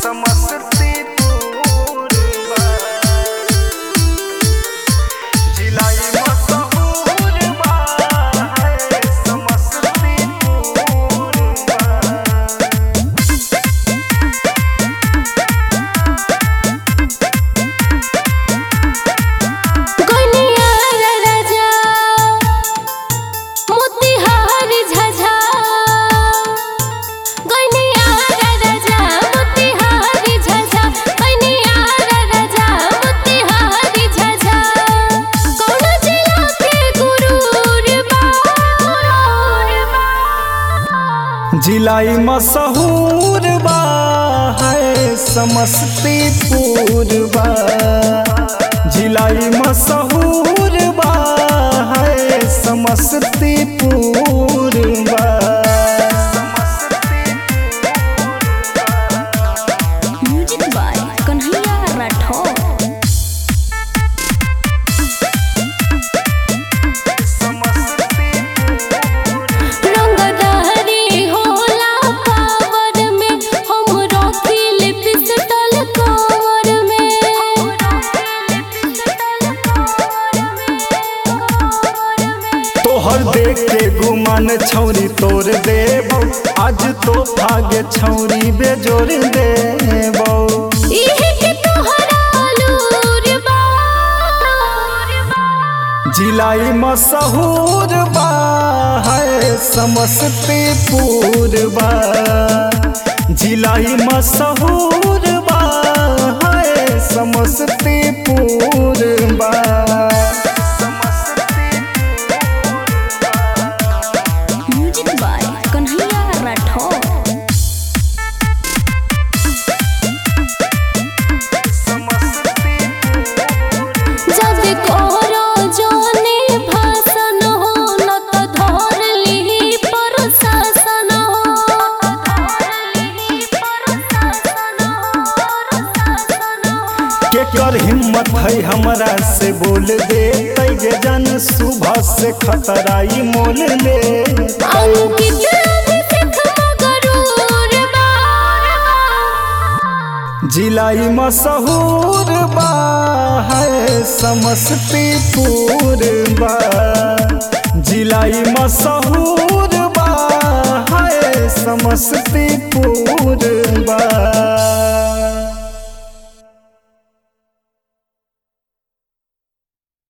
समस्तीपुर बा जिलाई मशहूर बा है समस्तीपुर बा गनिया राजा मोतिहार झझा गनिया राजा मोतिहार झझा गनिया राजा मोतिहार झझा कौन जिला के गुरूर बा जिलाई मशहूर बा है समस्तीपुर बा जिलाई मशहूर बा है समस्तीपुर बा म्यूजिक बाय कन्हैया राठौर रंगदारी होला पावर में हम रखिल पिस्टल कवर में तोहर देख के गुमान छौरी तोड़ देबौ आज तो भाग्य छौरी बेजोर देबौ इहे के तोहरा लूर बा जिलाई मशहूर बा है समस्तीपुर बा जिलाई मशहूर बा है समस्तीपुर बा म्यूजिक बाय कन्हैया राठौर जब कोरो जोने भाषण हो न तो धर लिही प्रशासन केकर हिम्मत है हमरा से बोल दे तैगे जन सुबह से खतराई मोल ले अंकित अभिषेक मगरूर बा जिलाई मशहूर बा है समस्तीपुर बा जिलाई मशहूर बा है समस्तीपुर